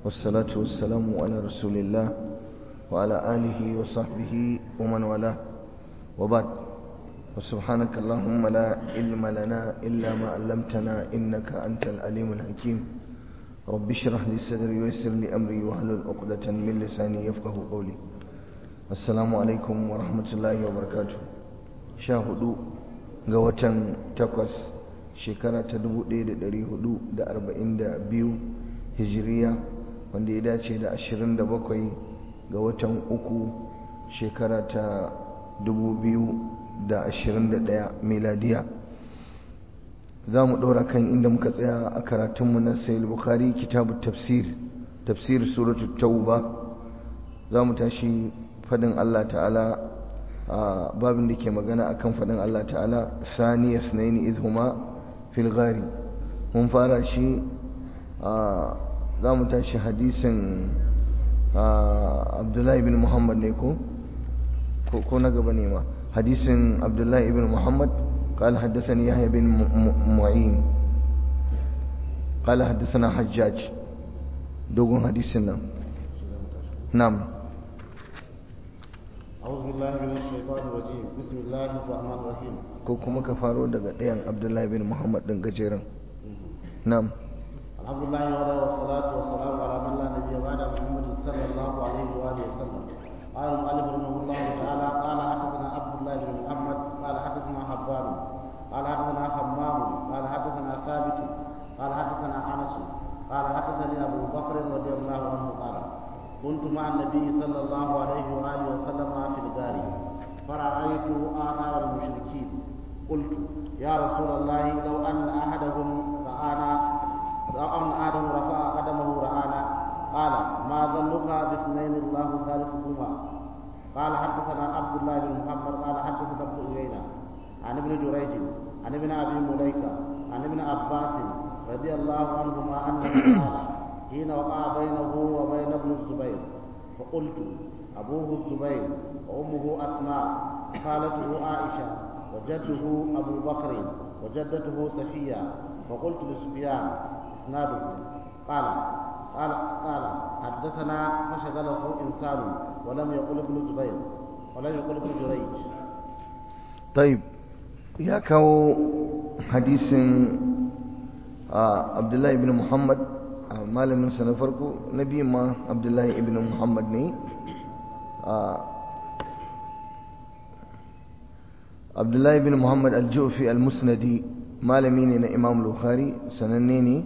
والصلاة والسلام على رسول الله وعلى آله وصحبه ومن والاه وبعد وسبحانك اللهم لا علم لنا إلا ما علمتنا إنك أنت العليم الحكيم رب اشرح لي صدري ويسر لي أمري واحلل عقدة من لساني يفقه قولي السلام عليكم ورحمة الله وبركاته شاهدوا قوة تقوس shekara ta 1442 hijiriya wanda ya dace da 27 ga watan uku shekara ta 2021 miladiya za mu ɗora kan inda muka tsaya a karatunmu na sayil bukari kitabu tafsir tafsir suratu tauba za mu tashi fadin allah ta'ala a babin da ke magana akan fadin allah ta'ala saniya sunaini izhuma filgari mun fara shi za mu tashi hadisin abdullahi bin muhammad ne ko ko na gaba ne ma hadisin abdullahi ibn muhammad قال حدثني يحيى بن معين قال حدثنا حجاج دوغون حديثنا نعم أعوذ بالله من الشيطان الرجيم بسم الله الرحمن الرحيم ko kuma ka faro daga ɗayan abdullahi bin muhammad ɗin gajeren na'am الحمد لله وحده والصلاة والسلام على من لا نبي بعد محمد صلى الله عليه وآله وسلم قال المؤلف رحمه الله تعالى قال حدثنا عبد الله بن محمد قال حدثنا حبان قال حدثنا حمام قال حدثنا ثابت قال حدثنا انس قال حدثني ابو بكر رضي الله عنه قال كنت مع النبي صلى الله عليه واله وسلم في الدار فرايت اثار المشركين قلت يا رسول الله لو ان احدهم رانا لو ان احدهم رفع قدمه رانا قال ما ظنك باثنين الله ثالثهما قال حدثنا عبد الله بن محمد قال حدثنا ابن عيينة عن ابن جريج عن ابن ابي مليكة عن ابن عباس رضي الله عنهما انه قال حين وقع بينه وبين ابن الزبير فقلت ابوه الزبير وامه اسماء خالته عائشه وجده ابو بكر وجدته صفيه فقلت لسفيان اسناده قال قال قال حدثنا فشغله انسان ولم يقل ابن زبير ولم يقل ابن جريج طيب ya kawo hadisin abdullahi ibn muhammad malaminsa na farko na biyu ma abdullahi ibn muhammad ne abdullahi ibn muhammad al-jufi al-musnadi malami ne na imam bukhari sananne ne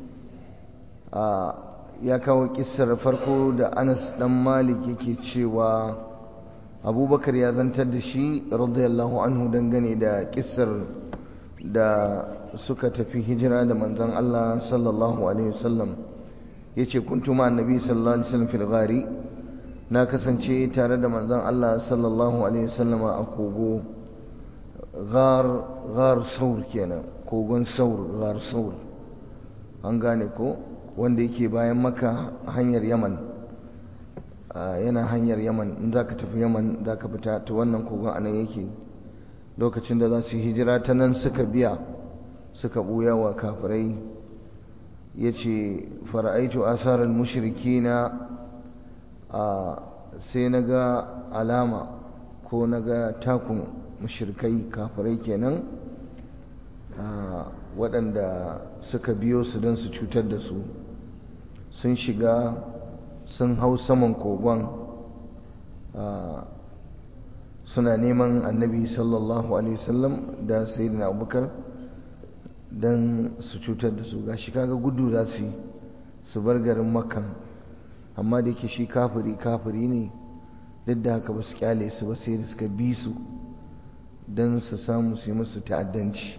ya kawo kissar farko da anas dan malik yake cewa abubakar ya zantar da shi radiyallahu anhu dangane da kissar da suka tafi hijira da manzon Allah sallallahu alaihi wasallam yace kuntu ma annabi sallallahu alaihi wasallam fil ghari na kasance tare da manzon Allah sallallahu alaihi wasallama a kogo ghar ghar saur kenan kogon saur ghar saur an gane ko wanda yake bayan maka hanyar yaman yana hanyar yaman in za ka tafi yaman za ka fita ta wannan kogon anan yake lokacin da za su hijira ta nan suka biya suka ɓuya wa kafirai ya ce fara'aitu asarar mushiriki na sai na ga alama ko na ga takun mushirikai kafirai kenan waɗanda suka biyo su don su cutar da su sun shiga sun hau saman kogon suna neman annabi sallallahu alaihi wasallam da sayyidina abubakar don su cutar da su gashi kaga gudu za su yi su bar garin makkan amma da yake shi kafiri kafiri ne duk da haka ba su kyale su ba sai da suka bi su don su samu su yi musu ta'addanci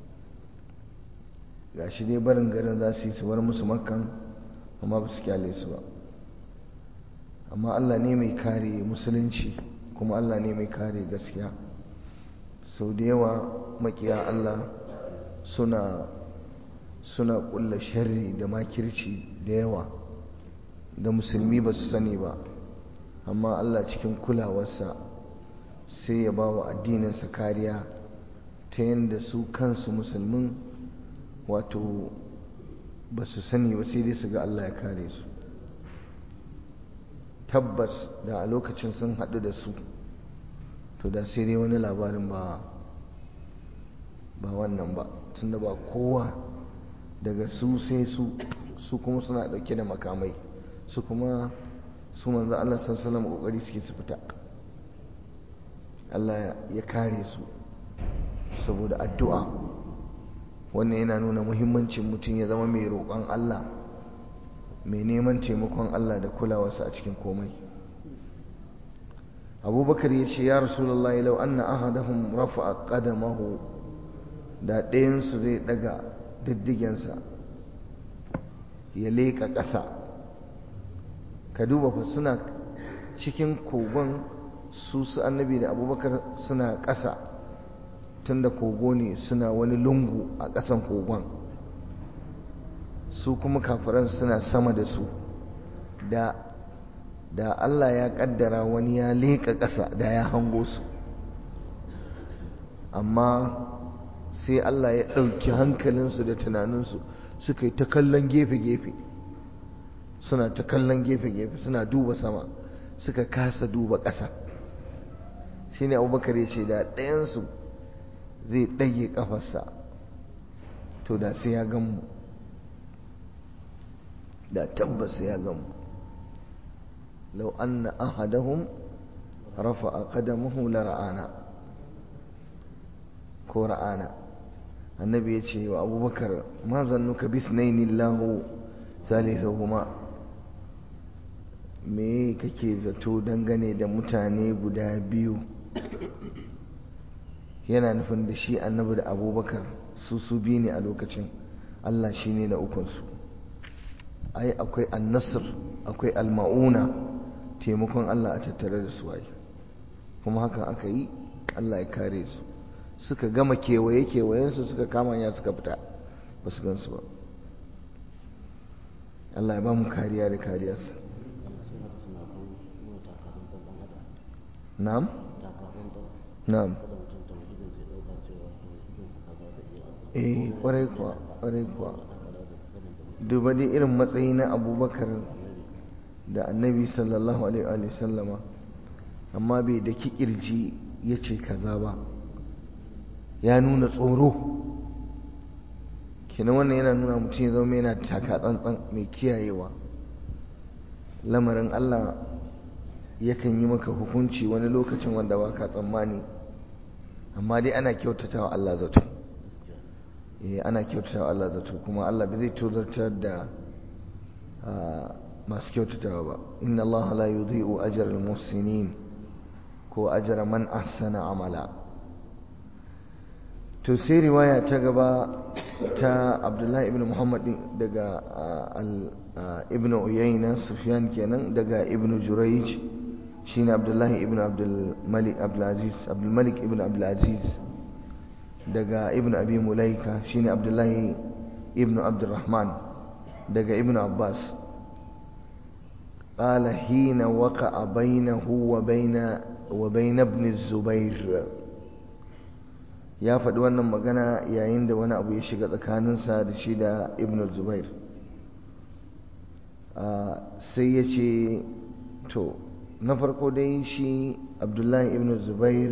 gashi dai barin garin za su yi su bar musu makkan amma ba su kyale su ba amma Allah ne mai kare musulunci kuma Allah ne mai kare gaskiya sau da yawa makiya Allah suna suna kulla sharri da makirci da yawa da musulmi ba su sani ba amma Allah cikin kulawarsa sai ya ba wa addininsa kariya ta yadda su kansu musulmin wato ba su sani ba sai dai su ga Allah ya kare su tabbas da a lokacin sun haɗu da su to da sai dai wani labarin ba ba wannan ba tunda ba kowa daga su sai su su kuma suna ɗauke da makamai su kuma su manzo Allah sallallahu kokari suke su fita Allah ya kare su saboda addu'a wannan yana nuna muhimmancin mutum ya zama mai roƙon Allah mai neman taimakon Allah da kulawarsa a cikin komai abubakar ya ce ya rasulallah lau anna ahadahum rafa'a qadamahu da ɗayansu zai ɗaga diddigensa ya leƙa ƙasa ka duba fa suna cikin kogon su su annabi da abubakar suna ƙasa tunda kogo ne suna wani lungu a ƙasan kogon su kuma kafiran suna sama da su da da Allah ya kaddara wani ya leƙa ƙasa da ya hango su amma sai Allah ya ɗauki hankalinsu da tunaninsu suka yi ta kallon gefe-gefe suna ta kallon gefe-gefe suna duba sama suka kasa duba ƙasa shi ne abubakar ya ce da ɗayansu zai ɗage ƙafarsa to da sai ya gamu da tabbas ya gamu lau anna ahadahum rafa'a qadamahu la ra'ana ko ra'ana annabi ya ce wa abubakar ma zannuka bisnaini lahu thalithahuma me kake zato dangane da mutane guda biyu yana nufin da shi annabi da abubakar su su biyu ne a lokacin allah shi ne na ukunsu ai akwai annasir akwai alma'una taimakon allah a tattare da su ai kuma hakan aka yi allah ya kare su suka gama kewaye kewayensu suka kama ya suka fita ba su gansu ba allah ya ba mu kariya da kariyarsa na'am na'am eh kwarai kuwa kwarai kuwa duba dai irin matsayi na abubakar da annabi sallallahu alaihi sallama amma bai da kirji ya ce kaza ba ya nuna tsoro kenan wannan yana nuna mutum ya zama yana taka tsantsan mai kiyayewa lamarin allah yakan yi maka hukunci wani lokacin wanda ba ka tsammani amma dai ana kyautata wa allah zato eh ana kyautata wa Allah zato kuma Allah bai zai tozartar da masu kyautatawa ba inna Allah la yudhi'u ajra al-muhsinin ko ajra man ahsana amala to sai riwaya ta gaba ta Abdullahi ibn Muhammad daga ibn Uyayna Sufyan kenan daga ibn Jurayj shine Abdullahi ibn Abdul Malik Abdul Aziz Abdul Malik ibn Abdul Aziz daga ibn abi mulaika shine abdullahi ibn abdurrahman daga ibn abbas qala hina waqa'a bainahu wa baina wa bain ibn zubair ya faɗi wannan magana yayin da wani abu ya shiga tsakaninsa da shi da ibn zubair sai ya ce to na farko dai shi abdullahi ibn zubair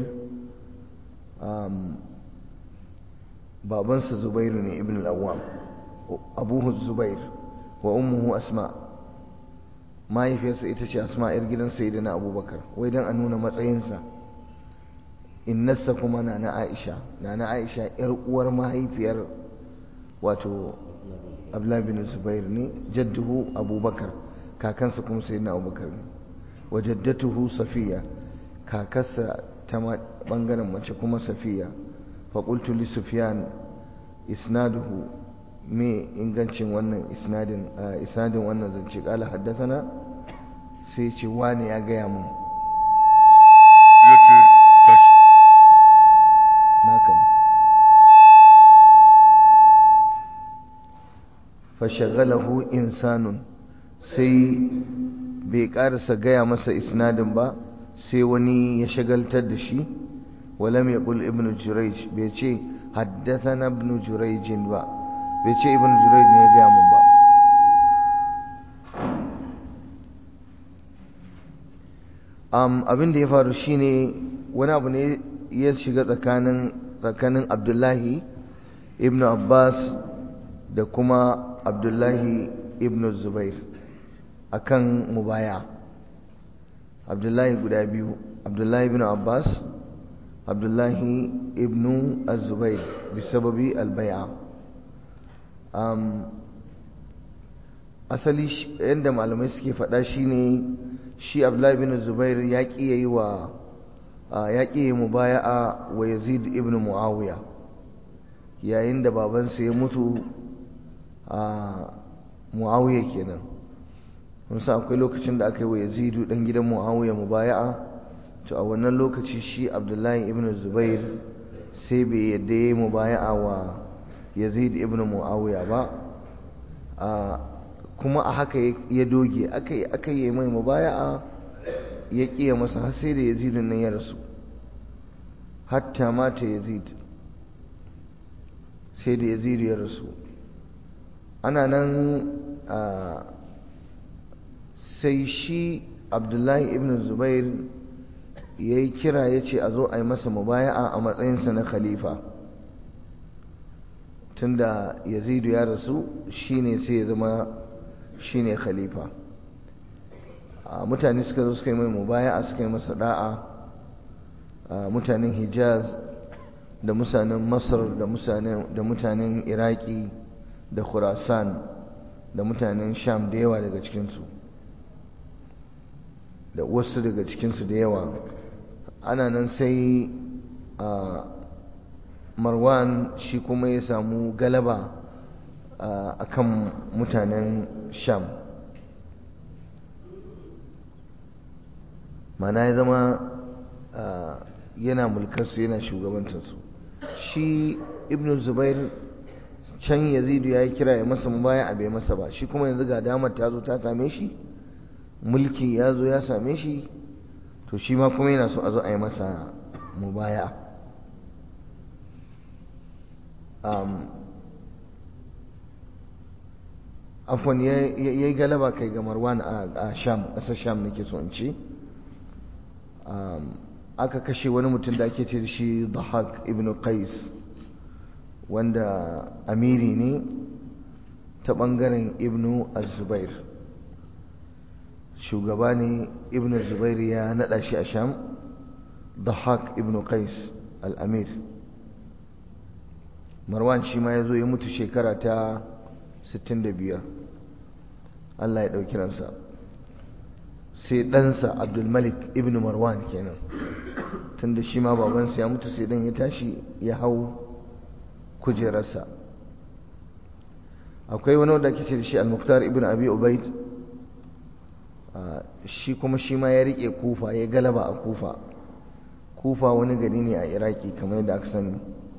babansa zubairu ne ibn al-awwam abuhu zubair wa ummuhu asma mahaifiyarsa ita ce asma yar gidan sayyidina abubakar wai dan a nuna matsayinsa innarsa kuma na na aisha na na aisha yar uwar mahaifiyar wato abdullah bin zubair ne jadduhu abubakar kakansa kuma sayyidina abubakar ne wa jaddatuhu safiya kakarsa ta bangaren mace kuma safiya فقلت لسفيان إسناده مي إنغانشين وانا إسناد إسناد وانا زنشي قال حدثنا سيشي واني أقيام يتي كش ناكد فشغله إنسان سي بيقارس قيام مسا إسناد با سي وني يشغل تدشي ولم يقل ابن جريج بيتي حدثنا ابن جريج با بيتي ابن جريج ne ya gaya mun ba abin da ya faru shine wani abu ne ya shiga tsakanin tsakanin abdullahi ibn abbas da kuma abdullahi ibn zubair akan mubaya abdullahi guda biyu abdullahi ibn abbas abdullahi ibn zubair bisababi albaya asali yadda malamai suke faɗa shine shi abdullahi ibn zubair ya ƙi yayi wa ya ƙi yi mubaya'a wa yazid ibn muawiya yayin da babansa ya mutu a muawiya kenan musa akwai lokacin da aka yi wa yazidu dan gidan muawiya mubaya'a to a wannan lokaci shi abdullahi ibn zubair sai bai yadda ya yi mubaya'a wa yazid ibn muawiya ba kuma a haka ya doge aka yi aka yi mai mubaya'a ya ƙiya masa har sai da yazidun nan ya rasu hatta mata yazid sai da yazid ya rasu ana nan sai shi abdullahi ibn zubair ya yi kira ya ce a zo a yi masa mubaya'a a matsayinsa na khalifa tunda yazidu ya rasu shine sai ya zama shine khalifa mutane suka zo suka yi mai mubaya'a suka yi masa da'a mutanen hijaz da mutanen masar da mutanen iraki da khurasan da mutanen sham da yawa daga cikinsu da wasu daga cikinsu da yawa ana nan sai marwan shi kuma ya samu galaba a kan mutanen sham mana ya zama yana mulkarsu yana shugabantarsu shi ibn zubair can yazidu ya yi kira ya masa mubaya a bai masa ba shi kuma yanzu ga damar ta zo ta same shi mulki ya zo ya same shi to shi ma kuma yana so a zo a yi masa mubaya afon ya yi galaba kai ga marwan a sham ƙasar sham nake so in ce aka kashe wani mutum da ake ce da shi dahak ibn qais wanda amiri ne ta ɓangaren ibn az-zubair shugaba ne ibn zubair ya naɗa shi a sham dahak ibn qais al-amir marwan shi ma ya zo ya mutu shekara ta 65 Allah ya ɗauki ransa sai ɗansa abdulmalik ibn marwan kenan tunda shi ma babansa ya mutu sai ɗan ya tashi ya hau kujerarsa akwai wani wanda ake ce da shi al-muktar ibn abi ubaid shi kuma shi ma ya riƙe kufa ya galaba a kufa kufa wani gari ne a iraki kamar yadda aka sani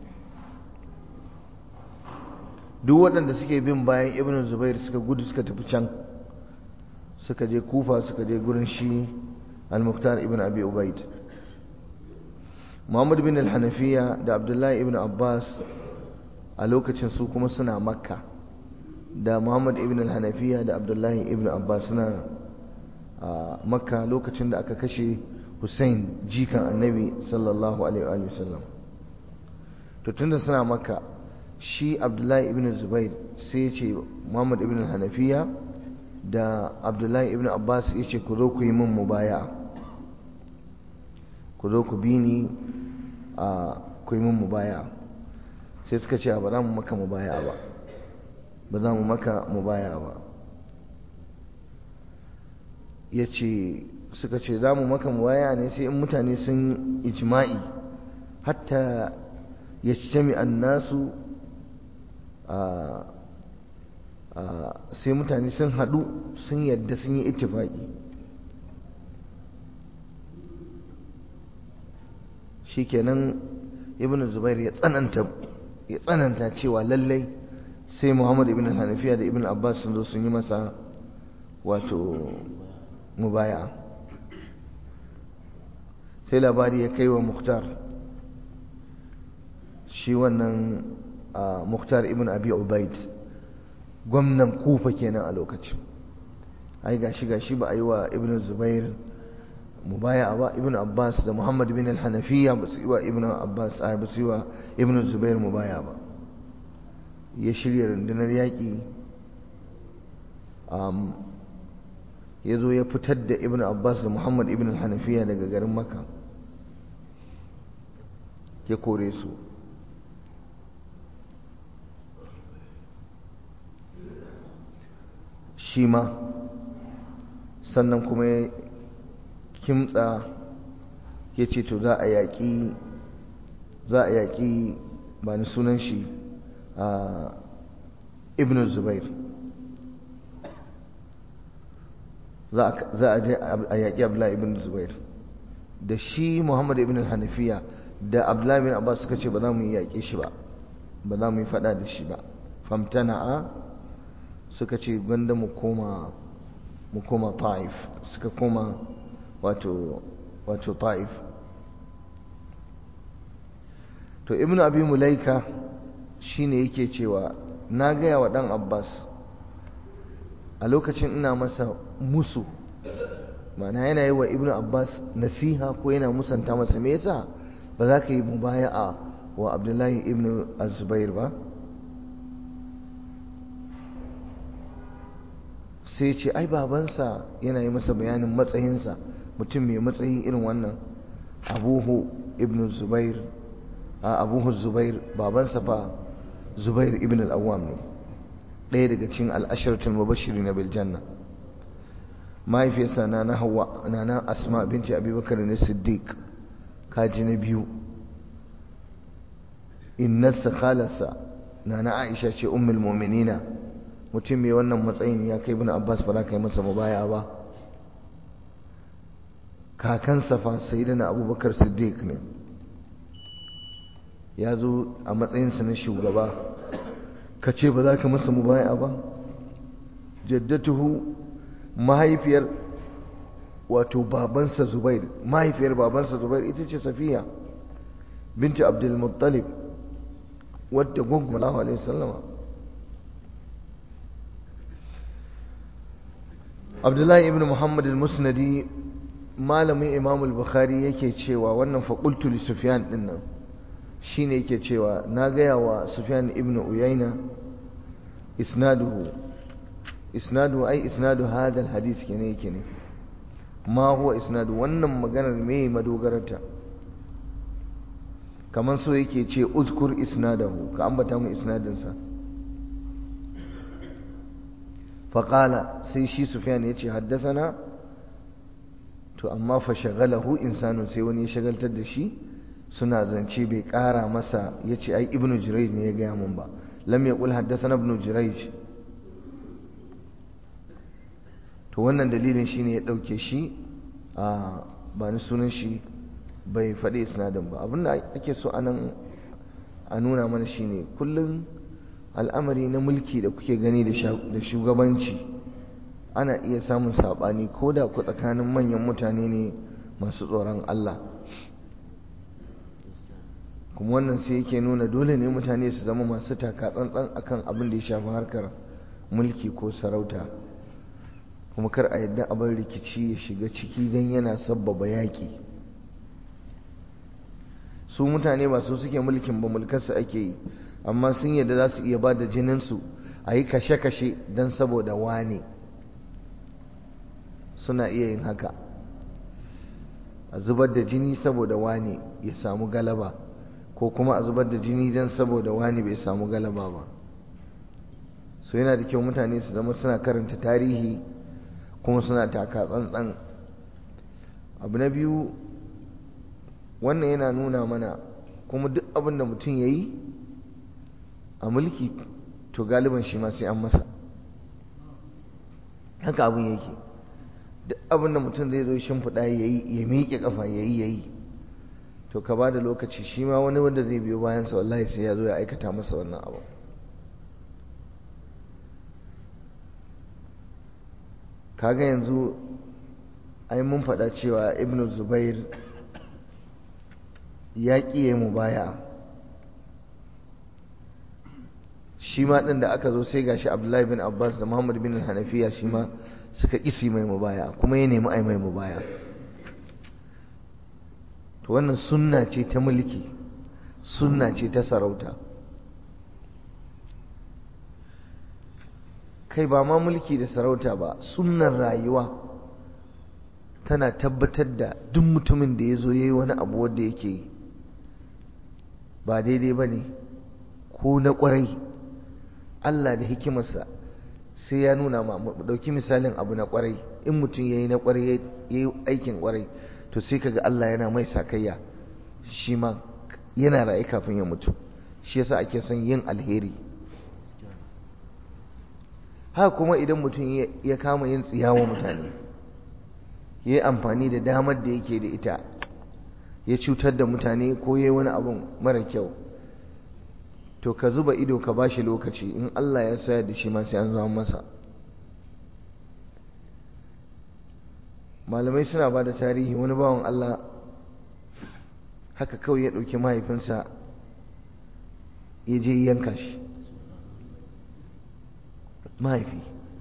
duk waɗanda suke bin bayan ibn zubair suka gudu suka tafi can suka je kufa suka je gurin shi al-muktar ibn abi ubaid muhammad bin al-hanafiya da abdullahi ibn abbas a lokacin su kuma suna makka da muhammad ibn al-hanafiya da abdullahi ibn abbas suna a makka lokacin da aka kashe hussein jikan annabi sallallahu alaihi wa sallam to tunda suna makka shi abdullahi ibn zubair sai ya ce muhammad ibn hanafiya da abdullahi ibn abbas ya ce ku zo ku yi min mubaya ku zo ku bi ni a ku yi min mubaya sai suka ce ba za mu maka mubaya ba ba za mu maka mubaya ba ya ce suka ce za mu maka mubaya ne sai in mutane sun ijma'i hatta ya ci nasu sai mutane sun haɗu sun yadda sun yi ittifaki shikenan ibn zubair ya tsananta ya tsananta cewa lallai sai muhammad ibn hanafiya da ibn abbas sun zo sun yi masa wato mubaya sai labari ya kai wa muktar shi wannan muktar ibn abi ubaid gwamnan kufa kenan a lokacin ai gashi gashi ba a yi wa ibn zubair mubaya ba ibn abbas da muhammad bin al-hanafiya ba su yi wa ibn abbas a ba su yi wa ibn zubair mubaya ba ya shirya rundunar yaƙi ya zo ya fitar da ibn abbas da muhammad ibn al-hanafiya daga garin maka ya kore su shi ma sannan kuma ya kimtsa ya ce to za a yaƙi za a yaƙi ba ni sunan shi a ibn zubair za a je a yaƙi abdullahi ibn zubair da shi muhammad ibn hanafiya da abdullahi bin abbas suka ce ba za mu yi yaƙe shi ba ba za mu yi faɗa da shi ba famtana'a suka ce gwanda mu koma mu koma ta'if suka koma wato wato ta'if to ibnu abi mulaika shine yake cewa na gaya wa dan abbas a lokacin ina masa musu mana yana yi wa ibnu abbas nasiha ko yana musanta masa me yasa ba za ka yi mubaya'a wa abdullahi ibnu azubair ba sai ce ai babansa yana yi masa bayanin matsayinsa mutum mai matsayi irin wannan abuhu ibn zubair a abuhu zubair babansa fa zubair ibn al-awwam ne ɗaya daga cikin al'asharatul mubashiri na biljanna mahaifiyarsa na na hawa na na asma binti abubakar ne siddiq kaji na biyu innarsa khalarsa na na aisha ce ummul mu'minina mutum mai wannan matsayin ya kai bin abbas ba za ka yi masa mubaya ba kakansa fa sayyidina abubakar siddiq ne ya zo a matsayinsa na shugaba ka ce ba za ka masa mubaya ba jaddatuhu mahaifiyar wato babansa zubair mahaifiyar babansa zubair ita ce safiya binti abdulmuttalib wadda gwagwalawa alaihi sallama abdullahi ibn muhammad al-musnadi malamin imam al-bukhari yake cewa wannan faƙultu li sufyan din nan shine yake cewa na gaya wa sufyan ibn uyayna isnaduhu isnadu ai isnadu hadha al-hadith kenan yake ne ma huwa isnadu wannan maganar me madogararta kaman so yake ce uzkur isnadahu ka ambata mu isnadinsa faƙala sai shi sufyan ya ce haddasana to amma fa shagalahu insanun sai wani ya shagaltar da shi suna zance bai ƙara masa ya ce ai ibnu jiraij ne ya gaya mun ba lam ya ƙul haddasana ibnu jiraij to wannan dalilin shine ya ɗauke shi a ba ni sunan shi bai faɗi isnadin ba abinda ake so anan a nuna mana shine kullum al'amari na mulki da kuke gani da shugabanci ana iya samun saɓani ko da ku tsakanin manyan mutane ne masu tsoron Allah kuma wannan sai yake nuna dole ne mutane su zama masu taka tsantsan akan abin da ya shafi harkar mulki ko sarauta kuma kar a yadda abin rikici ya shiga ciki don yana sabbaba yaƙi su mutane ba su suke mulkin ba mulkarsa ake yi amma sun yadda za su iya ba da jininsu a yi kashe-kashe don saboda wane suna iya yin haka a zubar da jini saboda wane ya samu galaba ko kuma a zubar da jini don saboda wane bai samu galaba ba so yana da kyau mutane su zama suna karanta tarihi kuma suna taka tsantsan abu na biyu wannan yana nuna mana kuma duk abin da mutum ya yi a mulki to galiban shi ma sai an masa haka abin yake duk abin da mutum zai zo shimfiɗa ya yi ya miƙe ƙafa ya yi ya yi to ka ba da lokaci shi ma wani wanda zai biyo bayansa wallahi sai ya zo ya aikata masa wannan abu kaga yanzu ai mun faɗa cewa ibn zubair ya ƙi ya mu baya shi ma ɗin da aka zo sai gashi abdullahi bin abbas da muhammad bin hanafiya shi ma suka ƙisi mai mubaya kuma ya nemi ai mai mubaya to wannan sunna ce ta mulki sunna ce ta sarauta kai ba ma mulki da sarauta ba sunnar rayuwa tana tabbatar da duk mutumin da ya zo ya yi wani abu wanda yake ba daidai ba ne ko na ƙwarai Allah da hikimarsa sai ya nuna ma mu ɗauki misalin abu na ƙwarai in mutum ya yi na ƙwarai ya yi aikin ƙwarai to sai kaga Allah yana mai sakayya shi ma yana raye kafin ya mutu shi yasa ake son yin alheri haka kuma idan mutum ya kama yin tsiyawa mutane ya yi amfani da damar da yake da ita ya cutar da mutane ko ya yi wani abun mara kyau to ka zuba ido ka bashi lokaci in Allah ya sayar da shi ma sai an zama masa malamai suna ba da tarihi wani bawan Allah haka kawai ya ɗauki mahaifinsa ya je yanka shi mahaifi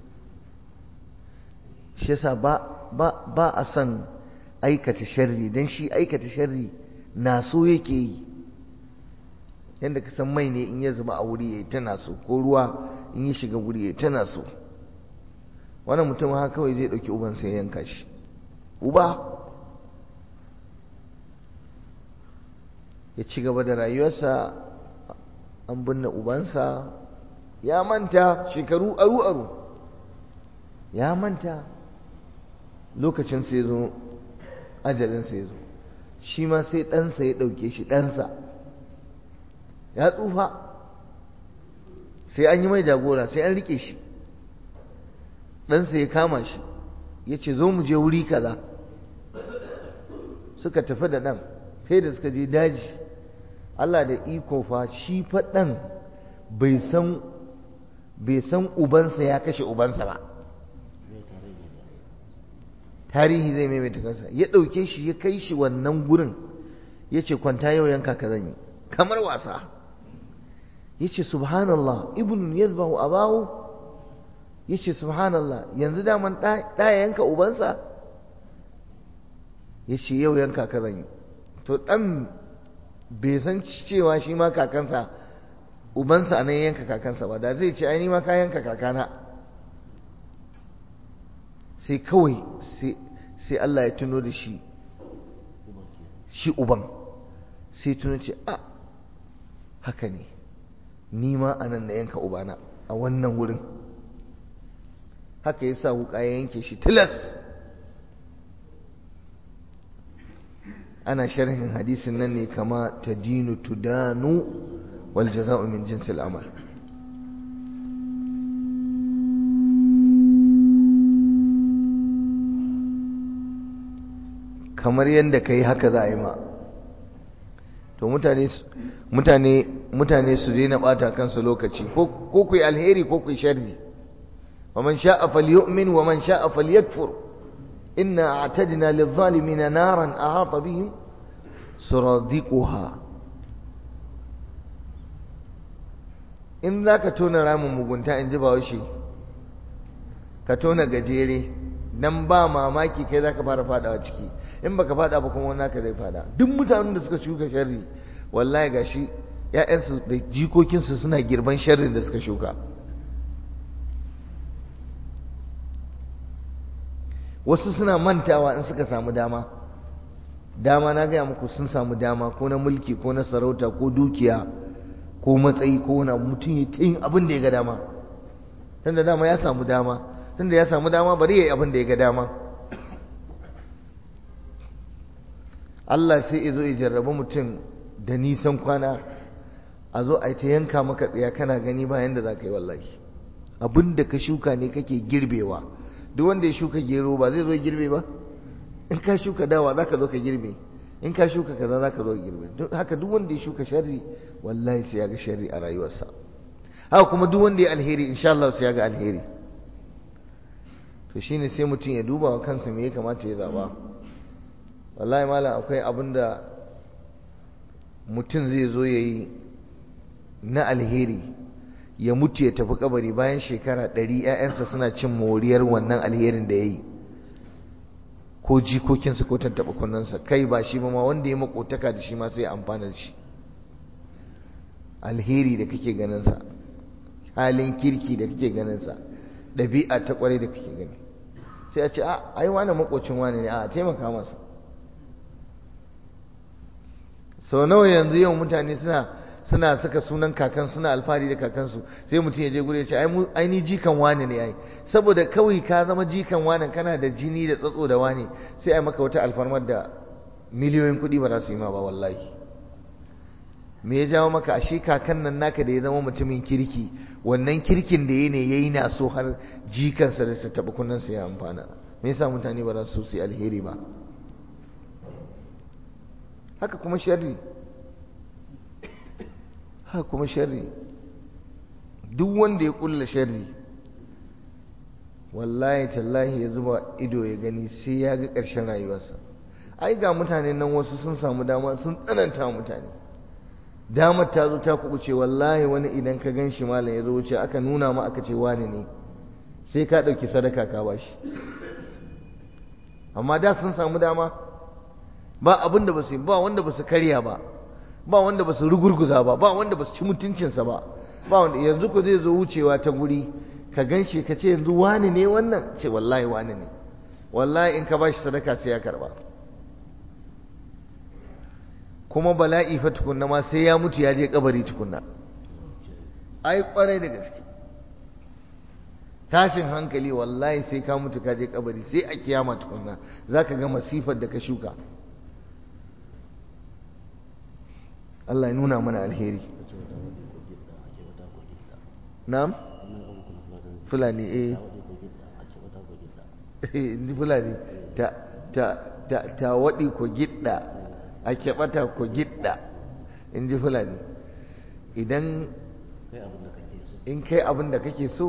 shi yasa ba ba ba a son aikata sharri don shi aikata sharri na so yake yi yadda ka san mai ne in ya zuba a wuri ya yi tana so ko ruwa in ya shiga wuri ya yi tana so wannan mutum haka kawai zai ɗauki ubansa ya yanka shi uba ya ci gaba da rayuwarsa an binne ubansa ya manta shekaru aru-aru ya manta lokacin sai zo ajalin sai zo shi ma sai ɗansa ya ɗauke shi ɗansa ya tsufa sai an yi mai jagora sai an rike shi ɗansa ya kama shi ya ce zo mu je wuri kaza suka tafi da ɗan sai da suka je daji Allah da iko fa shi fa ɗan bai san bai san ubansa ya kashe ubansa ba tarihi zai maimaita kansa ya ɗauke shi ya kai shi wannan gurin ya ce kwanta yau yanka ka zan yi kamar wasa ya ce subhanallah ibnun yazbahu abahu ya ce subhanallah yanzu daman ɗaya yanka ubansa ya ce yau yanka ka zan yi to ɗan bai san cewa shi ma kakansa ubansa nan yanka kakansa ba da zai ce ai ni ma ka yanka kakana sai kawai sai Allah ya tuno da shi shi uban sai tuno ce a haka ne ni ma anan na yanka ubana a wannan wurin haka ya sa wuka ya yanke shi tilas ana sharhin hadisin nan ne kama ta dinu tudanu wal jaza'u min jinsil amal kamar yadda ka yi haka za a yi ma to mutane mutane mutane su daina bata kansu lokaci ko ku yi alheri ko ku yi sharri wa man sha'a falyu'min wa man sha'a falyakfur inna a'tadna lidh-dhalimin naran ahata bihim suradiquha in zaka tona ramin mugunta in ji bawashi ka tona gajere dan ba mamaki kai zaka fara fadawa ciki in baka fada ba kuma wani ka zai fada duk mutanen da suka shuka sharri wallahi gashi ƴaƴansu da jikokinsu suna girban sharrin da suka shuka wasu suna mantawa in suka samu dama dama na gaya muku sun samu dama ko na mulki ko na sarauta ko dukiya ko matsayi ko na mutum ya ta yin abin da ya ga dama tunda dama ya samu dama tunda ya samu dama bari ya yi abin da ya ga dama Allah sai ya zo ya jarraba mutum da nisan kwana a zo a ta yanka maka tsaya kana gani bayan da za ka yi wallahi abin da ka shuka ne kake girbewa duk wanda ya shuka gero ba zai zo girbe ba in ka shuka dawa za ka zo ka girbe in ka shuka kaza za ka zo girbe haka duk wanda ya shuka sharri wallahi sai ya ga sharri a rayuwarsa haka kuma duk wanda ya alheri insha Allah sai ya ga alheri to shine sai mutum ya duba wa kansa me ya kamata ya zaba wallahi malam akwai abin da mutum zai zo ya yi na alheri ya mutu ya tafi kabari bayan shekara ɗari ‘ya'yansa suna cin moriyar wannan alherin da ya yi ko jikokinsa ko tattaɓa kunnensa kai ba shi ba ma wanda ya makotaka da shi ma sai ya amfana da shi alheri da kake ganinsa halin kirki da kake ganinsa ɗabi'a ta ƙwarai da kake gani sai a ce a ai wani makocin wani ne a taimaka masa sau nawa yanzu yau mutane suna suna saka sunan kakan suna alfahari da kakansu sai mutum ya je gure ya ce ai ni jikan wani ne ai saboda kawai ka zama jikan wani kana da jini da tsatso da wani sai ai maka wata alfarmar da miliyoyin kuɗi ba za su yi ma ba wallahi me ya jawo maka ashe kakan nan naka da ya zama mutumin kirki wannan kirkin da ya ne ya yi na so har jikansa da ta taɓa kunnensa ya amfana me yasa mutane ba za su su yi alheri ba haka kuma sharri haka kuma sharri duk wanda ya kulla sharri wallahi tallahi ya zuba ido ya gani sai ya ga ƙarshen rayuwarsa ai ga mutane nan wasu sun samu dama sun tsananta mutane damar ta zo ta kubuce wallahi wani idan ka gan shi malam ya zo wuce aka nuna ma aka ce wani ne sai ka ɗauki sadaka ka ba shi amma da sun samu dama ba abin da ba su ba wanda ba su karya ba ba wanda ba su rugurguza ba ba wanda ba su ci mutuncinsa ba ba wanda yanzu ku zai zo wucewa ta guri ka gan shi ka ce yanzu wani ne wannan ce wallahi wani ne wallahi in ka ba shi sadaka sai ya karba kuma bala'i fa tukunna ma sai ya mutu ya je kabari tukunna ai kwarai da gaske tashin hankali wallahi sai ka mutu ka je kabari sai a kiyama tukunna zaka ga masifar da ka shuka Allah ya nuna mana alheri na'am fulani eh ni fulani ta ta ta ta wadi ko gidda a keɓata ko gidda in ji fulani idan in kai abin da kake so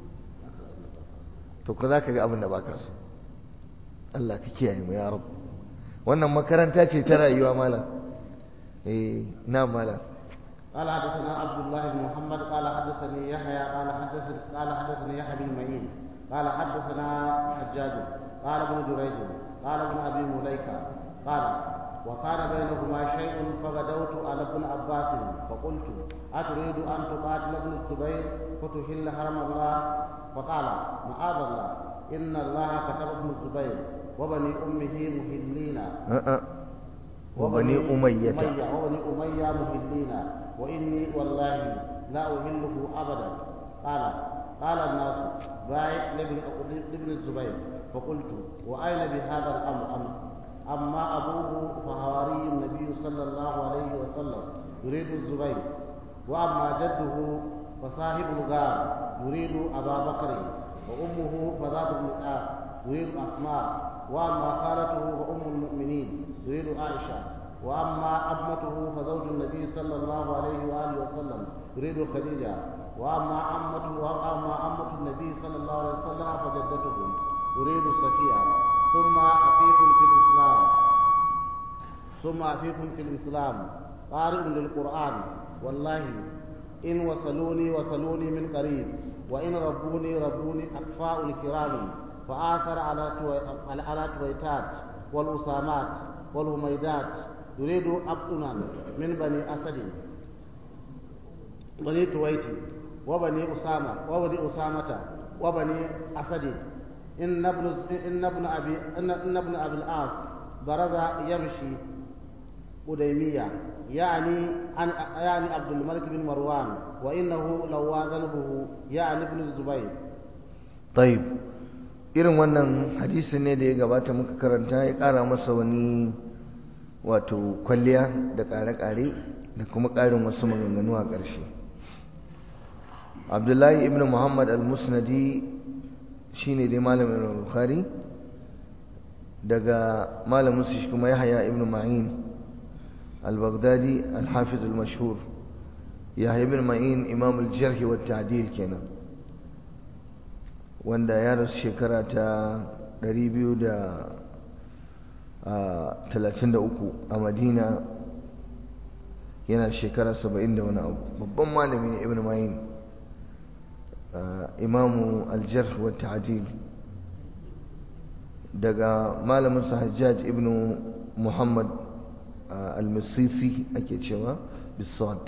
to ko za ka ga abin da baka so Allah ka kiyaye mu ya rabu wannan makaranta ce ta rayuwa malam eh na malam قال حدثنا عبد الله بن محمد قال حدثني يحيى قال حدثني قال حدثني يحيى بن معين قال حدثنا حجاج قال ابن جريج قال ابن ابي مليكه قال وكان بينهما شيء فغدوت على ابن عباس فقلت أتريد أن تقاتل ابن الزبير فتهل حرم الله فقال معاذ الله إن الله كتب ابن الزبير وبني أمه مهلين أه وبني أمية وبني أمية مهلين وإني والله لا أهله أبدا قال قال الناس بايع لابن الزبير فقلت وأين بهذا الأمر أمر أما أبوه فهواري النبي صلى الله عليه وسلم يريد الزبير وأما جده فصاحب الغار يريد أبا بكر وأمه فذات النقاب يريد أسماء وأما خالته فأم المؤمنين يريد عائشة وأما أمته فزوج النبي صلى الله عليه وآله وسلم يريد خديجة وأما أمته وأما أمة النبي صلى الله عليه وسلم فجدته يريد صفية ثم عفيف في الإسلام ثم عفيف في الإسلام قارئ للقرآن والله إن وصلوني وصلوني من قريب وإن ربوني ربوني أكفاء الكرام فآثر على على تويتات والأسامات والهميدات يريد أبطنا من بني أسد بني تويت وبني أسامة وبني أسامة وبني أسد إن ابن إن ابن أبي إن, إن ابن أبي العاص برز يمشي قديمية يعني عن يعني عبد الملك بن مروان وإنه لو ذنبه يعني ابن الزبير طيب irin wannan hadisin ne da ya gabata muka karanta ya ƙara masa wani wato kwalliya da ƙare-ƙare da kuma ƙarin wasu maganganu a ƙarshe abdullahi ibn muhammad al-musnadi shine dai malamin bukhari daga malamin su shi kuma yahya ibn ma'in al-baghdadi al-hafiz al-mashhur yahya ibn ma'in imam al-jarh wa ta'dil kenan wanda ya rasu shekara ta 233 a madina yana shekara 70 da wani abu babban malami ne ibn ma'in imamu al-jarh wa ta'dil daga malamin sa hajjaj ibn muhammad al-misisi ake cewa bisad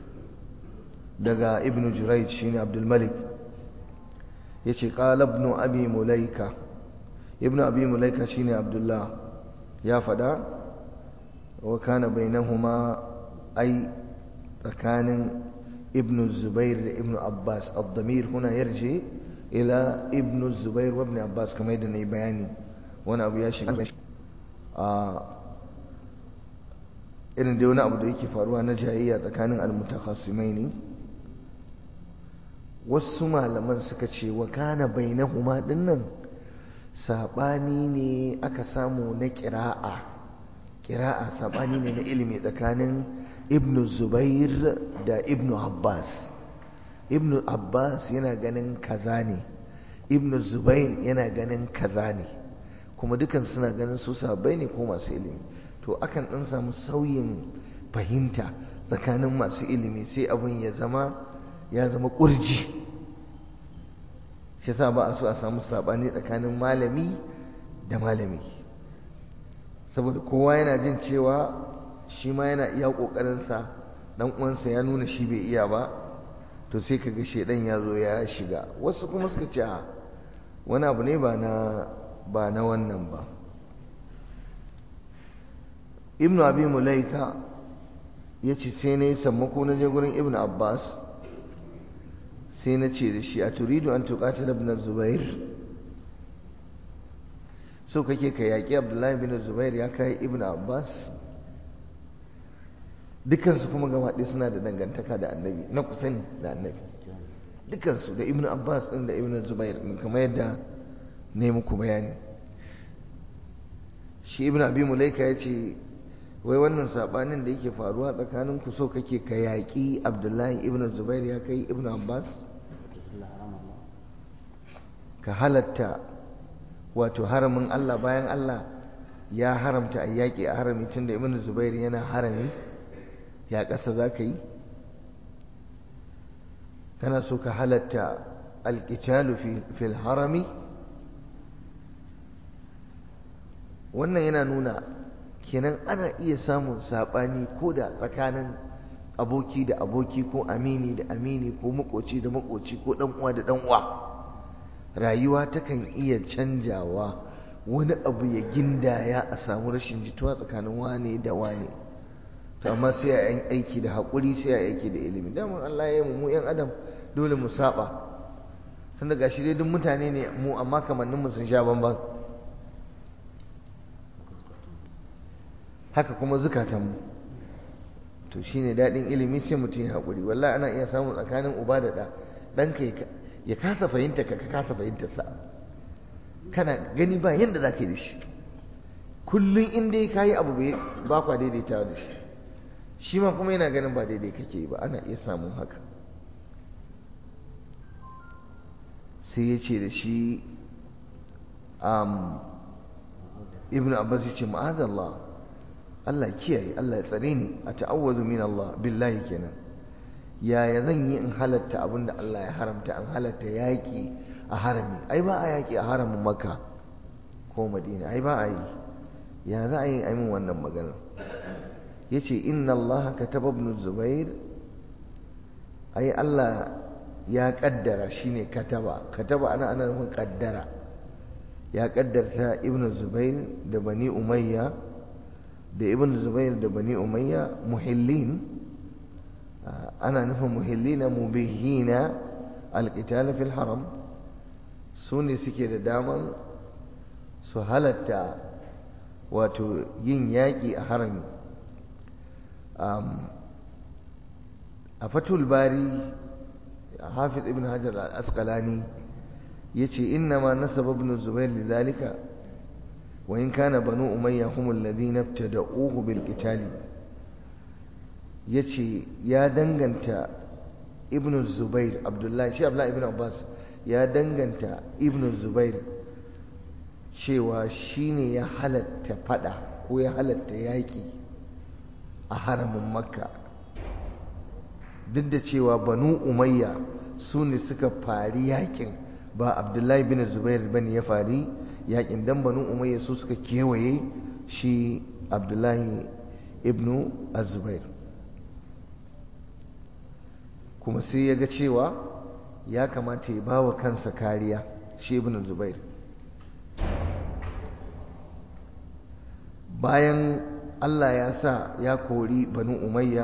daga ibn jurayj shine abdul malik yace qala ibn abi mulaika ibn abi mulaika shine abdullah ya fada wa kana bainahuma ay tsakanin ابن الزبير لابن عباس الضمير هنا يرجع إلى ابن الزبير وابن عباس كما يدني بياني وانا أبو ياشي irin da wani abu da yake faruwa na jayayya tsakanin almutakhasimai ne wasu malaman suka ce wa kana bainahuma dinnan sabani ne aka samu na kira'a kira'a sabani ne na ilimi tsakanin ibn zubair da ibn abbas ibn abbas yana ganin kaza ne ibn zubair yana ganin kaza ne kuma dukan suna ganin su sabai ne ko masu ilimi to akan ɗan samu sauyin fahimta tsakanin masu ilimi sai abin ya zama ya zama ƙurji shi sa ba a so a samu saɓani tsakanin malami da malami saboda kowa yana jin cewa shi ma yana iya ƙoƙarinsa ɗan uwansa ya nuna shi bai iya ba to sai ka ga shaidan ya zo ya shiga wasu kuma suka ce a wani abu ne ba na ba na wannan ba ibnu abi mulaika ya ce sai na yi sammako na je gurin ibnu abbas sai na ce da shi a turidu an tuƙatar ibn zubair so kake ka yaƙi abdullahi bin zubair ya kai ibnu abbas dukansu kuma gaba ɗaya suna da dangantaka da annabi na kusa ne da annabi dukansu da ibnu abbas ɗin da ibnu zubair kamar yadda ne muku bayani shi ibnu abi mulaika ya ce wai wannan sabanin da yake faruwa tsakanin ku so kake ka yaƙi abdullahi ibnu zubair ya kai ibnu abbas ka halatta wato haramin allah bayan allah ya haramta a yaƙi a harami tun da ibnu zubair yana harami ya ƙasa za ka yi kana so ka halatta alƙitalu fil harami wannan yana nuna kenan ana iya samun saɓani ko da tsakanin aboki da aboki ko amini da amini ko makoci da makoci ko uwa da uwa rayuwa takan iya canjawa wani abu ya gindaya a samu rashin jituwa tsakanin wane da wane to amma sai a yi aiki da haƙuri sai a yi aiki da ilimi daman Allah ya yi mu yan adam dole mu saba tun daga shi dai duk mutane ne mu amma kamanninmu sun sha bamban haka kuma zukatanmu to shine daɗin ilimi sai mutum ya haƙuri wallahi ana iya samun tsakanin uba da ɗa ɗanka ya kasa fahimta ka kasa fahimtarsa kana gani ba yadda za ka yi da shi kullum in dai ka yi abu ba kwa daidaitawa da shi shi ma kuma yana ganin ba daidai kake yi ba ana iya samun haka sai ya ce da shi ibn abbas ya ce ma'azallah Allah kiyaye Allah ya tsare ni a ta'awwazu min Allah billahi kenan yaya zan yi in halatta abin da Allah ya haramta an halatta yaƙi a harami ai ba a yaƙi a haramin makka ko madina ai ba a yi ya za a yi aimin wannan maganar ya ce inna Allah kataba ibn zubair ai Allah ya kaddara shine kataba kataba ana ana nufin kaddara ya kaddarta ibn zubair da bani umayya da ibn zubair da bani umayya muhillin ana nufin muhillina mubihina alqital fil haram su ne suke da daman su halatta wato yin yaƙi a harami a fatul bari hafiz ibn hajar al-asqalani yace inna ma nasaba ibn zubair lidhalika wa in kana banu umayya hum alladhina ibtada'uhu bil qitali yace ya danganta ibn zubair abdullahi shi abdullahi ibn abbas ya danganta ibn zubair cewa shine ya halatta fada ko ya halatta yaki a haramin makka duk da cewa banu umayya su ne suka fari yakin ba abdullahi bin zubair bane ya fari yakin dan banu umayya su suka kewaye shi abdullahi ibnu azubair kuma sai ya ga cewa ya kamata ya ba wa kansa kariya shi ibnu zubair bayan allah ya sa ya kori banu umayya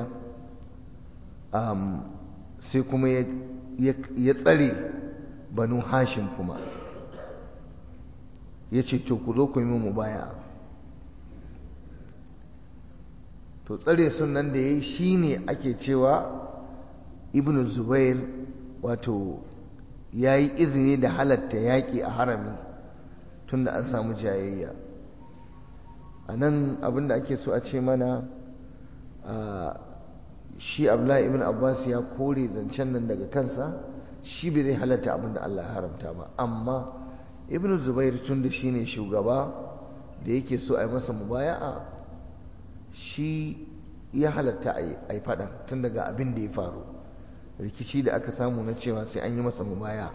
sai kuma ya tsare banu hashim kuma ya ce to ku zo ku yi mu baya to tsare sunan da ya yi shi ne ake cewa ibn zubair wato ya yi izini da halatta yaƙi a harami tun da an samu jayayya a nan abinda ake so a ce mana shi abdullahi ibn abbas ya kore zancen nan daga kansa shi bai zai halatta abinda allah ya haramta ba amma ibn zubair tun da shi ne shugaba da yake so a yi masa mubaya'a shi ya halatta a yi fada tun daga abin da ya faru rikici da aka samu na cewa sai an yi masa mubaya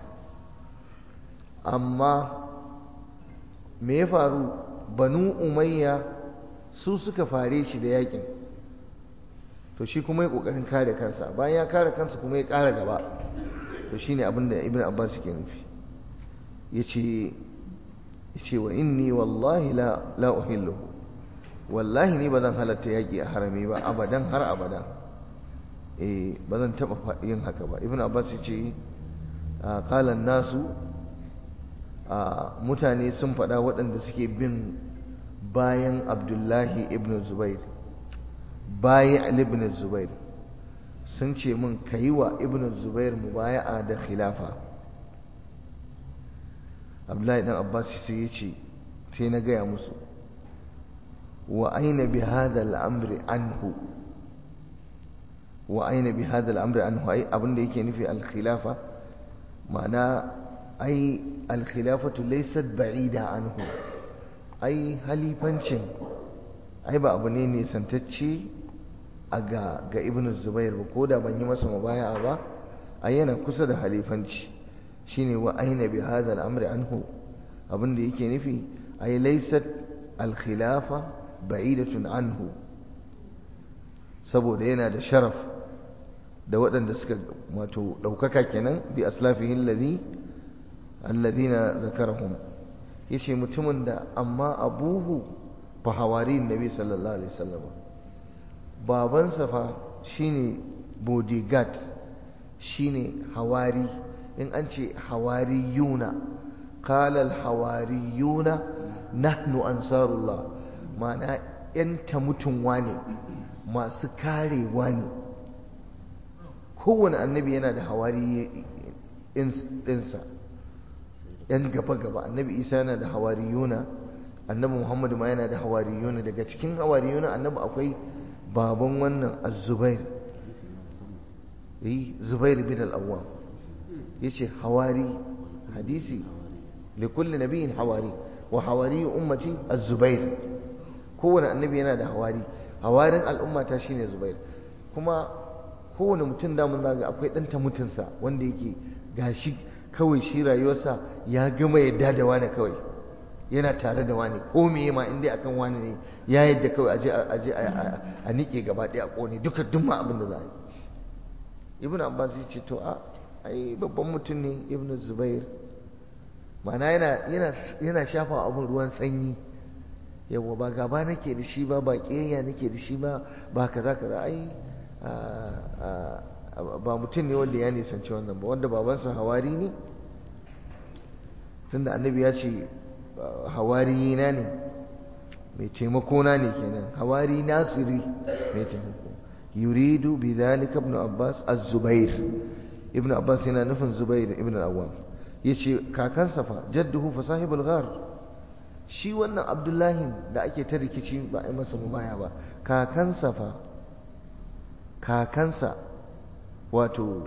amma me ya faru banu umayya su suka fare shi da yakin to shi kuma ya kokarin kare kansa bayan ya kare kansa kuma ya kara gaba to shine abin da ibn abbas ke nufi yace yace wa inni wallahi la la uhilluhu wallahi ni bazan halatta yaki a harami ba abadan har abada eh bazan taba yin haka ba ibn abbas yace qala nasu mutane sun faɗa waɗanda suke bin bayan abdullahi ibn zubair bayan ibn zubair sun ce min kayi wa ibn zubair mubaya'a da khilafa abdullahi dan abbas sai ya ce sai na gaya musu wa aina bi hadha al-amri anhu wa aina bi hadha al-amri anhu ai abinda yake nufi al-khilafa ma'ana ai al-khilafatu laysat ba'ida anhu ai halifancin ai ba abu ne ne santacce a ga ga ibnu zubair ba ko da ban yi masa mubaya'a ba ai yana kusa da halifanci shine wa aina bi hadha al-amri anhu abin da yake nufi ay laysat al-khilafa ba'idatun anhu saboda yana da sharaf da waɗanda suka wato ɗaukaka kenan bi aslafihi alladhi alladhina zakarahum yace mutumin da amma abuhu fa hawari nabi sallallahu alaihi wasallam babansa fa shine bodyguard shine hawari in an ce hawariyuna qala alhawariyuna nahnu ansarullah ma'ana yan mutunwa ne masu karewa ne kowane annabi yana da hawari ɗinsa yan gaba-gaba annabi isa yana da hawariyuna annabi muhammadu ma yana da hawariyuna daga cikin hawariyuna annabi akwai baban wannan az-zubair eh zubair bin al-awwam yace hawari hadisi likulli nabiyin hawari wa hawari ummati az-zubair kowane annabi yana da hawari hawarin al'ummata shine zubair kuma kowane mutum da mun zaga akwai dan mutunsa wanda yake gashi kawai shi rayuwarsa ya gama yadda da wani kawai yana tare da wani ko meye ma inda akan wani ne ya yadda kawai aje aje a nike gaba ɗaya a kone duka duk ma abin da za a yi ibnu abbas ya ce to a ai babban mutum ne ibnu zubair ma'ana yana yana yana shafa abin ruwan sanyi yawa ba gaba nake da shi ba ba kiyayya nake da shi ba ba kaza kaza ai ba mutum ne wanda ya nisanci wannan ba wanda babansa hawari ne tunda annabi ya ce hawari na ne mai taimako na ne kenan hawari nasiri mai taimako yuridu bi dhalika ibn abbas az-zubair ibn abbas yana nufin zubair ibn al-awwam yace kakansa fa jadduhu fa sahibul ghar shi wannan abdullahi da ake ta rikici ba a yi masa mubaya ba kakansa fa kakansa wato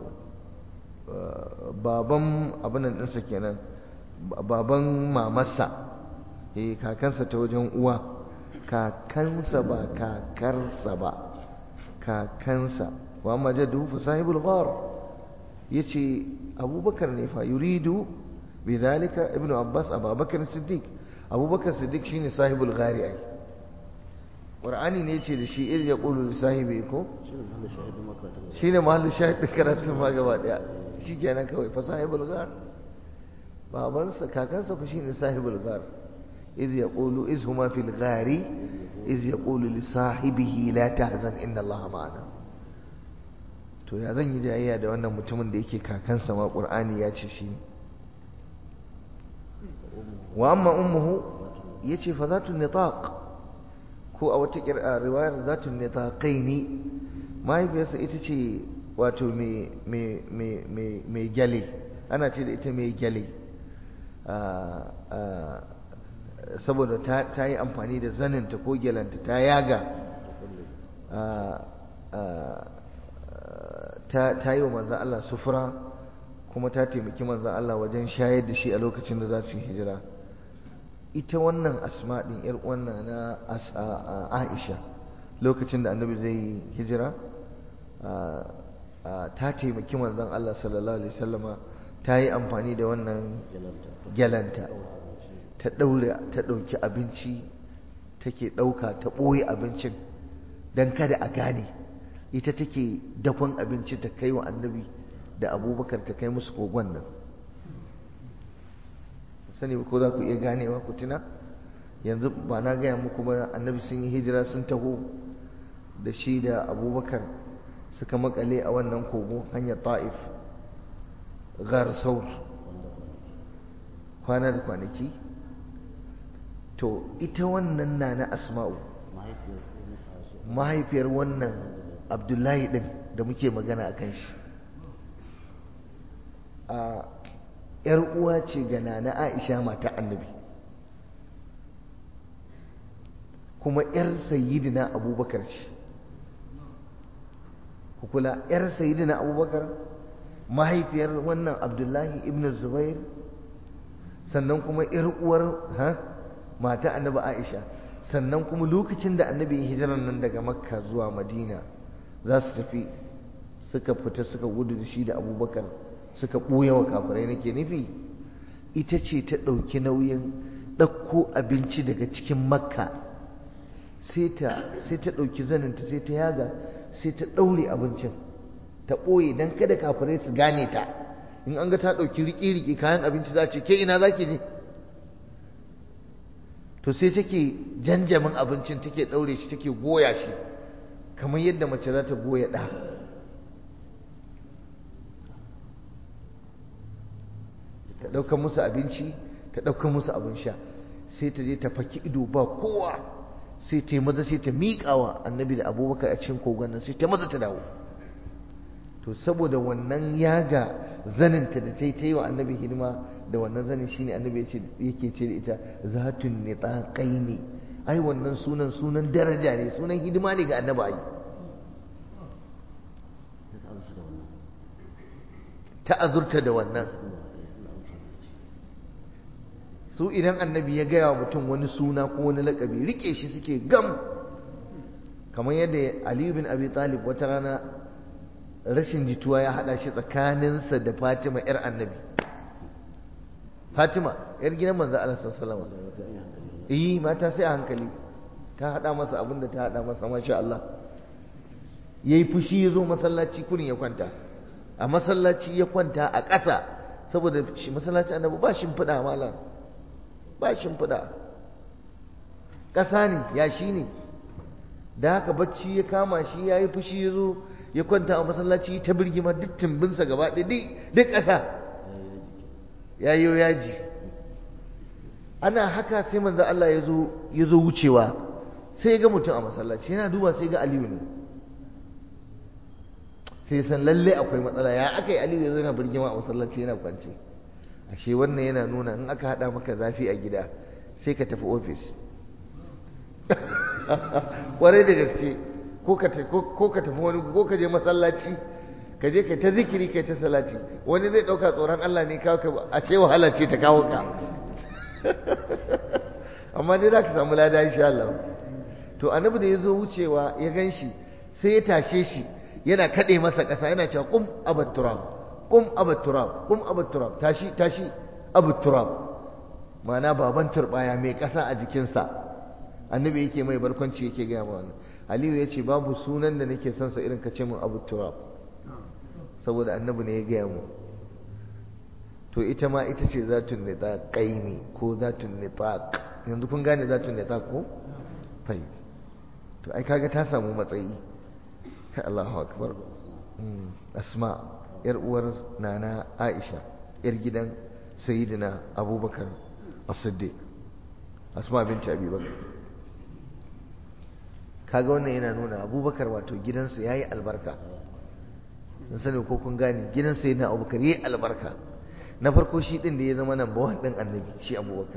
baban abinan ɗinsa kenan baban mamarsa eh kakansa ta wajen uwa kakansa ba kakarsa ba kakansa wa amma jaddu fa sahibul ghar yace abubakar ne fa yuridu bidhalika ibnu abbas abubakar siddiq abubakar siddiq shine sahibul ghari ai qur'ani ne ce da shi ir ya qulu li sahibi ko shine mahallin shahid karatun ma gaba daya shikenan kawai fa sahibul ghar babansa kakansa fa shine sahibul ghar iz yaqulu iz huma fil ghari iz yaqulu li sahibihi la tahzan inna allaha ma'ana to ya zan yi jayayya da wannan mutumin da yake kakansa ma qur'ani ya ce shi wa amma ummuhu yace fa zatu nitaq ko a wata riwayar zatu nitaqaini mahaifiyarsa ita ce wato mai mai mai mai mai gyale ana ce da ita mai gyale saboda ta yi amfani da zaninta ko gyalanta ta yaga ta yi wa manzan Allah sufura kuma ta taimaki manzan Allah wajen shayar da shi a lokacin da za su yi hijira ita wannan asma ɗin ‘yar wannan na aisha lokacin da annabi zai yi hijira ta taimaki manzan Allah sallallahu alaihi wasallama ta yi amfani da wannan gyalanta ta ɗaure ta ɗauki abinci take ɗauka ta ɓoye abincin don kada a gane ita take dakon abinci ta kai wa annabi da abubakar ta kai musu kogon nan sani ko za ku iya ganewa ku tuna yanzu ba na gaya muku ba annabi sun yi hijira sun taho da shi da abubakar suka makale a wannan kogo hanyar ta'if gar saur kwana da kwanaki to ita wannan na na asma'u mahaifiyar wannan abdullahi din da muke magana a kan shi a ‘yar uwa ce ga nana aisha mata annabi kuma ‘yar sayidina abubakar ce kula ‘yar sayidina abubakar mahaifiyar wannan abdullahi ibn zubair sannan kuma ‘yar uwar ha mata annabi aisha sannan kuma lokacin da annabi ya hijirar nan daga makka zuwa madina za su tafi suka fita suka gudu da shi da abubakar suka ɓoye wa kafirai nake nufi ita ce ta ɗauki nauyin ɗauko abinci daga cikin makka sai ta ɗauki zaninta sai ta yaga sai ta ɗaure abincin ta ɓoye don kada kafirai su gane ta in an ga ta ɗauki riƙe-riƙe kayan abinci za ce ke ina za ki je to sai take janjamin abincin take ɗaure shi take goya shi kamar yadda mace za ta goya ɗa ta ɗaukar musu abinci ta ɗaukar musu abin sha sai ta je ta faki ido ba kowa sai ta yi maza sai ta miƙawa annabi da abubakar a cikin kogon nan sai ta maza ta dawo to saboda wannan yaga zaninta da ta yi ta yi wa annabi hidima da wannan zanin shine annabi yake ce da ita zatun nitaqai ne ai wannan sunan sunan daraja ne sunan hidima ne ga annabi ai ta azurta da wannan su idan annabi ya gaya wa mutum wani suna ko wani lakabi rike shi suke gam kamar yadda aliyu bin abi talib wata rana rashin jituwa ya hada shi tsakaninsa da fatima yar annabi fatima yar gidan manzo Allah sallallahu alaihi wasallam eh mata sai a hankali ta hada masa abin da ta hada masa masha Allah yayi fushi yazo masallaci kurin ya kwanta a masallaci ya kwanta a ƙasa saboda shi masallaci annabi ba shimfiɗa malam ba shimfiɗa ƙasa ne ya shi ne da haka bacci ya kama shi ya yi fushi ya zo ya kwanta a masallaci ta birgima duk tumbinsa gaba ɗaya duk ƙasa ya yi yaji ana haka sai manzo Allah ya zo wucewa sai ya ga mutum a masallaci yana duba sai ga Aliyu ne sai san lalle akwai matsala ya aka yi Aliyu ya zo yana birgima a masallaci yana kwance ashe wannan yana nuna in aka haɗa maka zafi a gida sai ka tafi ofis kwarai da gaske ko ka tafi wani ko ka je masallaci ka je kai ta zikiri kai ta salati wani zai ɗauka tsoron Allah ne kawo ka a ce wahala ce ta kawo ka amma dai za ka samu lada insha Allah to annabi da ya zo wucewa ya gan shi sai ya tashe shi yana kaɗe masa ƙasa yana cewa kum abat turab kum abat turab kum abat turab tashi tashi abat turab ma'ana baban turbaya mai ƙasa a jikinsa annabi yake mai barkwanci yake gaya ma wannan aliyu ya ce babu sunan da nake son sa irin ka ce min abu turab saboda annabi ne ya gaya mu to ita ma ita ce zatun nitaqaini ko zatun nitaq yanzu kun gane zatun nitaq ko fai to ai kaga ta samu matsayi Allahu akbar asma yar uwar nana Aisha yar gidan sayyidina Abubakar as-Siddiq asma binti Abi Bakar kaga wannan yana nuna Abubakar wato gidansa yayi albarka sun sani ko kun gane gidan sayyidina Abubakar yayi albarka na farko shi din da ya zama number 1 din annabi shi Abubakar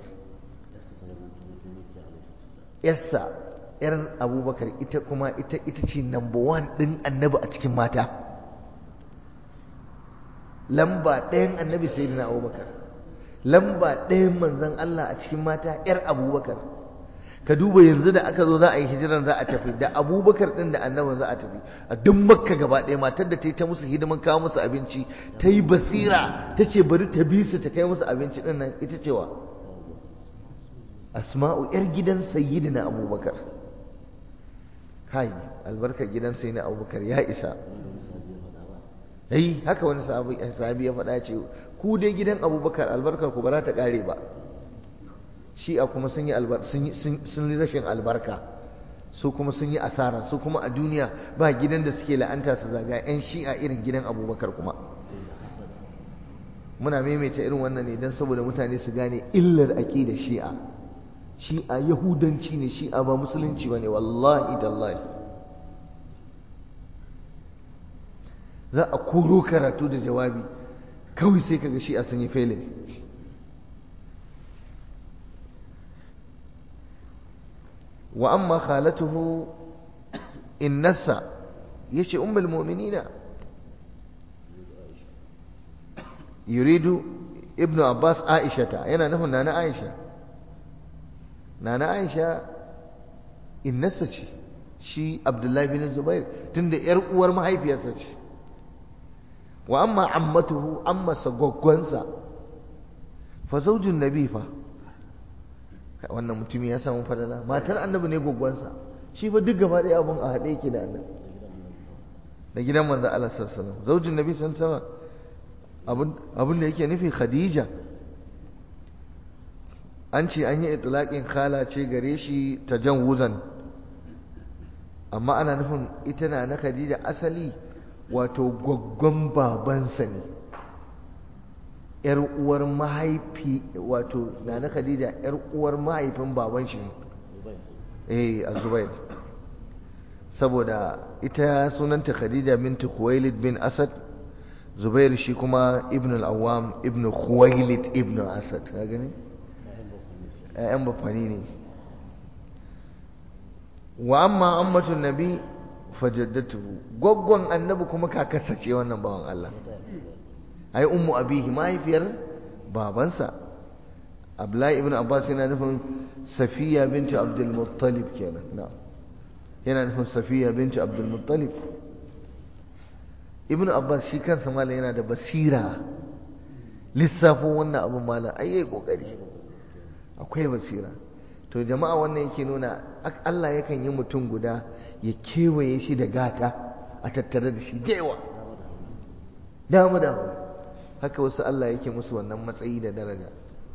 yassa yar abubakar ita kuma ita ita ce number one ɗin annabi a cikin mata lamba ɗayan annabi sai na abubakar lamba ɗayan manzan Allah a cikin mata yar abubakar ka duba yanzu da aka zo za a yi hijiran za a tafi da abubakar ɗin da annabin za a tafi a duk makka gaba ɗaya matar da ta yi ta musu hidiman kawo musu abinci ta yi basira ta ce bari ta bi su ta kai musu abinci ɗin nan ita cewa asma'u yar gidan sayyidina abubakar kai albarkar gidan sai na abubakar ya isa yi haka wani sahabi ya faɗa ce ku dai gidan abubakar albarkar ku ba za ta ƙare ba shi'a kuma sun yi sun rashin albarka su kuma sun yi asara su kuma a duniya ba gidan da suke la'anta su zaga 'yan shi'a irin gidan abubakar kuma muna maimaita irin wannan ne don saboda mutane su gane illar aƙida shi'a shi'a yahudanci ne shi'a ba musulunci ba ne wallahi tallahi za a koro karatu da jawabi kawai sai kaga shi'a sun yi felin wa amma khalatuhu innasa yace ummul mu'minina yuridu ibnu abbas aishata yana nufin nana aisha nana aisha innasa ce shi abdullahi bin zubair tunda yar uwar mahaifiyarsa ce wa amma ammatuhu amma sagoggonsa fa zaujin nabi fa wannan mutum ya samu fadala matar annabi ne goggonsa shi fa duk gaba ɗaya abun a haɗe yake da annabi da gidan manzo Allah sallallahu alaihi wasallam zaujin nabi sallallahu alaihi wasallam abin da yake nufi khadija an ce an yi itilaƙin khala ce gare shi ta jan wuzan amma ana nufin ita na na khadija asali wato gwaggon babansa ne ‘yar uwar mahaifi wato na na khadija ‘yar uwar mahaifin baban shi ne eh azubair saboda ita sunanta khadija binti khuwailid bin asad zubair shi kuma ibn al-awwam ibn khuwailid ibn asad ka gani ƴaƴan bafani ne wa amma ammatun nabi fajaddatuhu goggon annabi kuma kakarsa ce wannan bawan Allah ai ummu abihi mahaifiyar babansa Abdullahi ibn Abbas yana nufin Safiya binti Abdul Muttalib kenan na'am yana nufin Safiya binti Abdul Muttalib Ibn Abbas shi kansa malam yana da basira lissafin wannan abin malam ai yayi kokari akwai basira to jama'a wannan yake nuna Allah yakan yi mutum guda ya kewaye shi da gata a tattare da shi da yawa damu damu haka wasu Allah yake musu wannan matsayi da daraja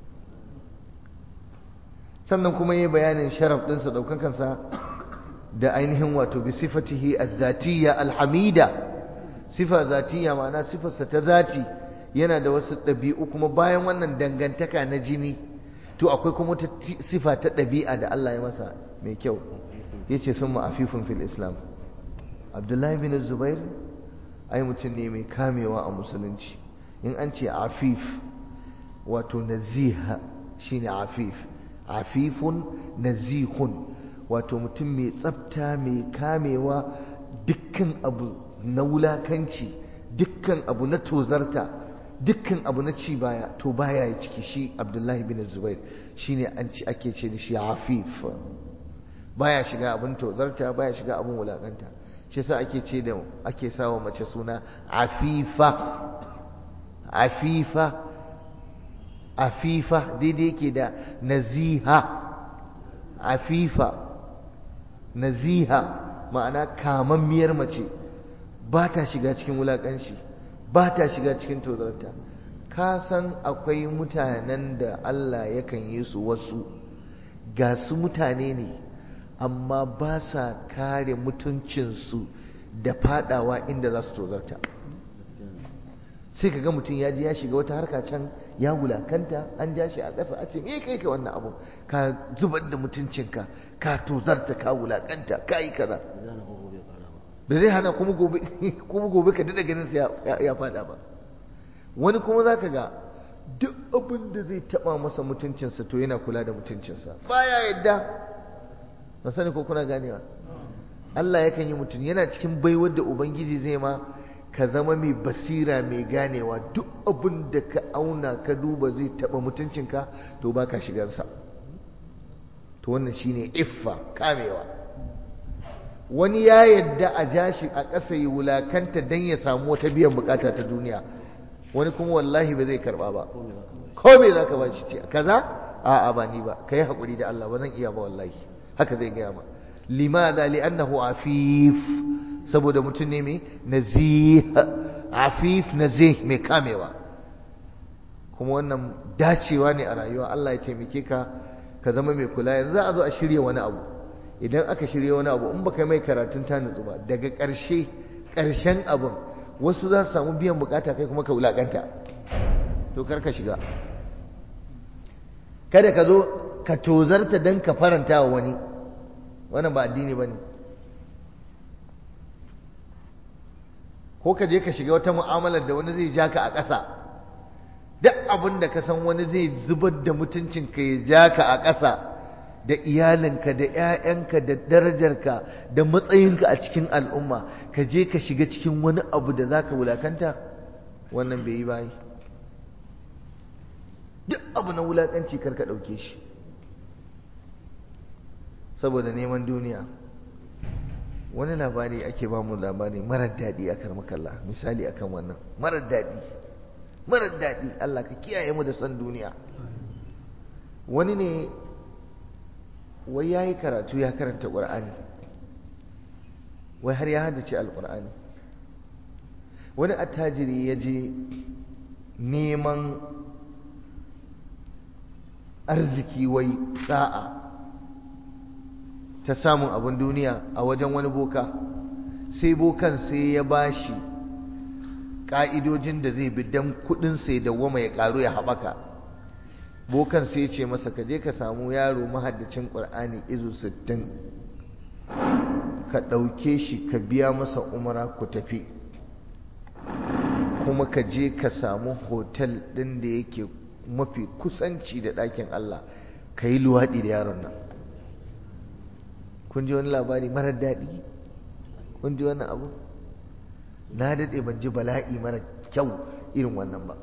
sannan kuma yi bayanin sharaf ɗinsa ɗaukakansa da ainihin wato bi sifatihi az-zatiyya al-hamida sifa zatiyya ma'ana sifarsa ta zati yana da wasu ɗabi'u kuma bayan wannan dangantaka na jini to akwai kuma wata sifa ta ɗabi'a da Allah ya masa mai kyau yace sun ma'afifun fil islam abdullahi bin zubair ai mutum ne mai kamewa a musulunci in an ce afif wato naziha shine afif afifun nazihun wato mutum mai tsafta mai kamewa dukkan abu na wulakanci dukkan abu na tozarta dukkan abu na ci baya to baya ya ciki shi abdullahi bin zubair shine an ci ake ce da shi afif baya shiga abin tozarta baya shiga abin wulakanta shi yasa ake ce da ake sawa mace suna afifa afifa afifa daidai yake da naziha afifa naziha ma'ana kamammiyar mace ba ta shiga cikin wulaƙanci ba ta shiga cikin tozarta ka san akwai mutanen da Allah yakan yi su wasu ga su mutane ne amma ba sa kare mutuncinsu da fadawa inda za su tozarta sai ka ga mutum ya ji ya shiga wata harka can ya wulakanta an ja shi a ƙasa a ce me kai ka wannan abu ka zubar da mutuncinka ka tozarta ka wulakanta ka yi kaza ba zai hana kuma gobe kuma gobe ka daɗa ganin ya fada ba wani kuma za ka ga duk abin da zai taɓa masa mutuncinsa to yana kula da mutuncinsa baya yadda ba sani ko kuna ganewa Allah yakan yi mutum yana cikin baiwar da Ubangiji zai ma ka zama mai basira mai ganewa duk abin da ka auna ka duba zai taɓa mutuncinka to ba ka shigarsa to wannan shine iffa kamewa wani ya yadda a jashi a ƙasa yi wulakanta don ya samu wata biyan bukata ta duniya wani kuma wallahi ba zai karba ba ko me za ka ba shi ce kaza a'a ba ni ba ka yi haƙuri da Allah ba zan iya ba wallahi haka zai gaya ma limadha li'annahu afif saboda mutum ne mai nazih afif nazih mai kamewa kuma wannan dacewa ne a rayuwa Allah ya taimake ka ka zama mai kula yanzu za a zo a shirya wani abu idan aka shirya wani abu in baka mai karatun ta nutsu ba daga ƙarshe ƙarshen abin wasu za su samu biyan bukata kai kuma ka wulakanta to kar ka shiga kada ka zo ka tozarta don ka faranta wa wani wannan ba addini ba ne ko ka je ka shiga wata mu'amalar da wani zai ja ka a ƙasa duk abin da ka san wani zai zubar da mutuncinka ya ja ka a ƙasa da iyalinka da 'ya'yanka da darajarka da matsayinka a cikin al'umma ka je ka shiga cikin wani abu da za ka wulakanta wannan bai yi bayi duk abu na wulakanci kar ka ɗauke shi saboda neman duniya wani labari ake ba mu labari marar daɗi a karmakalla misali akan wannan marar daɗi marar daɗi Allah ka kiyaye mu da son duniya wani ne wai ya yi karatu ya karanta ƙur'ani wai har ya haddace alƙur'ani wani attajiri ya je neman arziki wai sa'a ta samun abin duniya a wajen wani boka sai bokan sai ya bashi ƙa'idojin da zai bi don kuɗin sai da wama ya ƙaru ya haɓaka bokan sai ce masa ka je ka samu yaro mahaddacin ƙur'ani izu sittin ka ɗauke shi ka biya masa umara ku tafi kuma ka je ka samu hotel ɗin da yake mafi kusanci da ɗakin Allah ka yi luwaɗi da yaron nan kun ji wani labari marar daɗi kun ji wannan abu na daɗe ban ji bala'i mara kyau irin wannan ba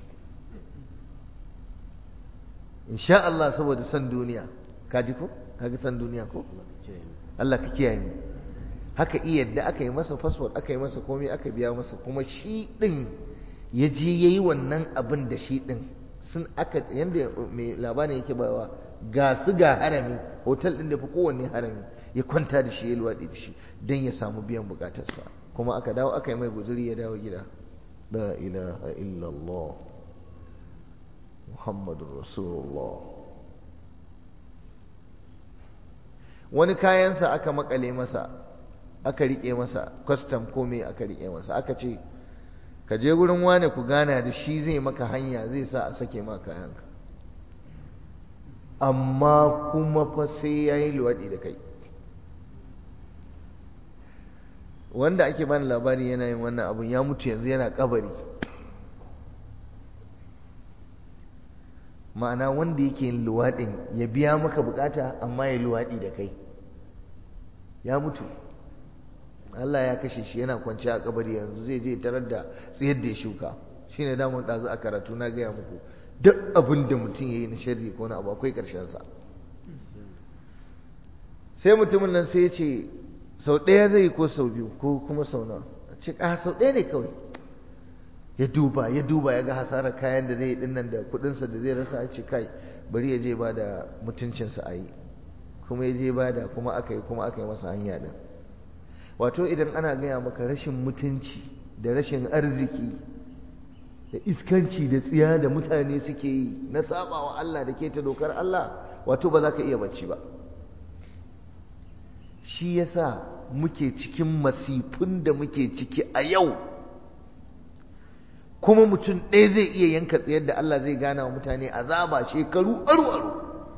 insha Allah saboda san duniya ka ji ko kaga san duniya ko Allah ka kiyaye mu haka iya yadda aka yi masa fasfot aka yi masa komai aka biya masa kuma shi ɗin ya je ya yi wannan abin da shi ɗin sun aka yadda mai labarin yake bawa ga su ga harami hotel ɗin da fi kowanne harami ya kwanta da shi ya luwaɗi da shi don ya samu biyan bukatarsa kuma aka dawo aka yi mai guzuri ya dawo gida la ilaha illallah muhammadun rasulullah wani kayansa aka makale masa aka riƙe masa kwastam komai aka riƙe masa aka ce ka je gurin wane ku gana da shi zai maka hanya zai sa a sake ma kayanka amma kuma fa sai ya yi luwaɗi da kai wanda ake bani labari yana yin wannan abun ya mutu yanzu yana kabari ma'ana wanda yake yin luwaɗin ya biya maka bukata amma ya luwaɗi da kai ya mutu Allah ya kashe shi yana kwanci a kabari yanzu zai je tarar da tsayar da ya shuka shine damun ɗazu a karatu na gaya muku duk abin da mutum ya yi na sharri ko na abu akwai ƙarshensa sai mutumin nan sai ya ce sau ɗaya zai ko sau biyu ko kuma sau nawa ce a sau ɗaya ne kawai ya duba ya duba ya ga hasarar kayan da zai yi dinnan da kudinsa da zai rasa ya ce kai bari ya je ba da mutuncinsa a yi kuma ya je ba da kuma aka yi kuma aka yi masa hanya din wato idan ana gaya maka rashin mutunci da rashin arziki da iskanci da tsiya da mutane suke yi na sabawa Allah da ke ta dokar Allah wato ba za ka iya bacci ba shi yasa muke cikin masifin da muke ciki a yau kuma mutum ɗaya zai iya yanka tsayar da Allah zai gana wa mutane azaba shekaru aru-aru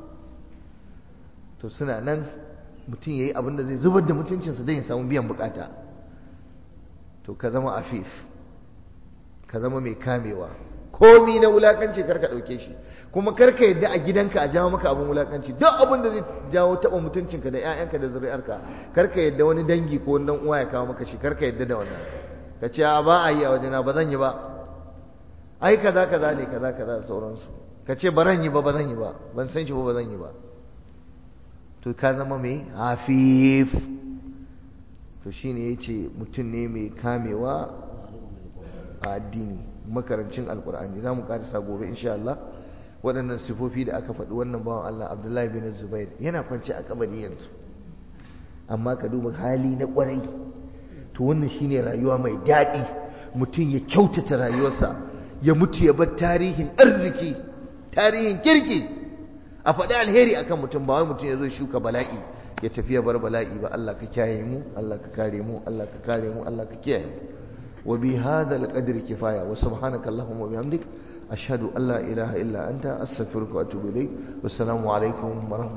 to suna nan mutum ya yi abin da zai zubar da mutuncinsa don ya samu biyan bukata to ka zama afif ka zama mai kamewa komi na wulakanci karka ɗauke shi kuma karka yadda a gidanka a jawo maka abin wulakanci duk abin da zai jawo taɓa mutuncinka da 'ya'yanka da zuri'arka karka yadda wani dangi ko wani uwa ya kawo maka shi karka yadda da wannan ka ce ba a yi a wajena ba zan yi ba ai kaza kaza ne kaza kaza da sauransu ka ce ba zan yi ba ba zan yi ba ban san shi ba ba zan yi ba to ka zama mai hafif to shine yace mutum ne mai kamewa a addini makarancin alkur'ani za mu karisa gobe insha Allah waɗannan sifofi da aka faɗi wannan bawan Allah Abdullahi bin Zubair yana kwance a kabari yanzu amma ka duba hali na ƙwarai to wannan shine rayuwa mai daɗi mutum ya kyautata rayuwarsa ya mutu ya bar tarihin arziki tarihin kirki a faɗi alheri akan mutum ba wai mutum ya zo shuka bala'i ya tafi ya bar bala'i ba Allah ka kiyaye mu Allah ka kare mu Allah ka kare mu Allah ka kiyaye mu wa bi hadha alqadri kifaya wa subhanaka allahumma wa bihamdik ashhadu an la ilaha illa anta astaghfiruka wa atubu ilayk wassalamu alaikum wa